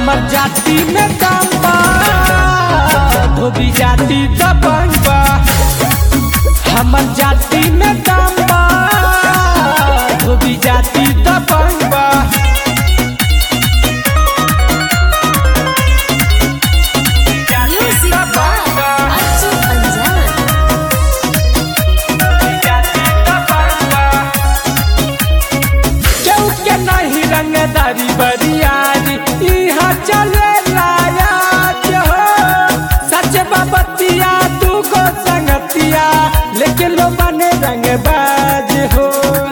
हमर जाति में दम बा धोबी जाति दबंग बा हमर जाति में दम बा धोबी जाति दबंग बा Music by Achu Anjan. केहू के नहीं रंगदारी बरियारी इहाँ चले लायाज हो सच बबतिया तू को संगतिया लेकिन लो बने रंगबाज हो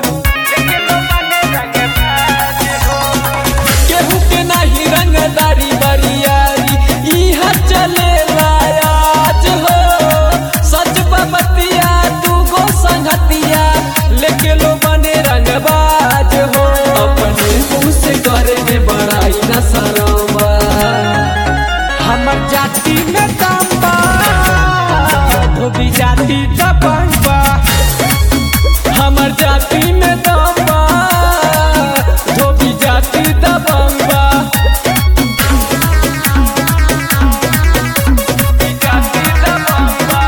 केहू के नहीं रंगदारी बरियारी इहाँ चले लायाज हो सच बबतिया तू को संगतिया लेके लो बने रंगबाज हो अपने मुंह से करे में बड़ाई न शरमा हमर जाति में दम बा धोबी जाति दबंग बा हमर जाति में दम बा धोबी जाति दबंग बा धोबी जाति दबंग बा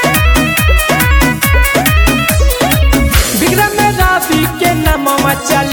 विक्रम रावी के नमवा चल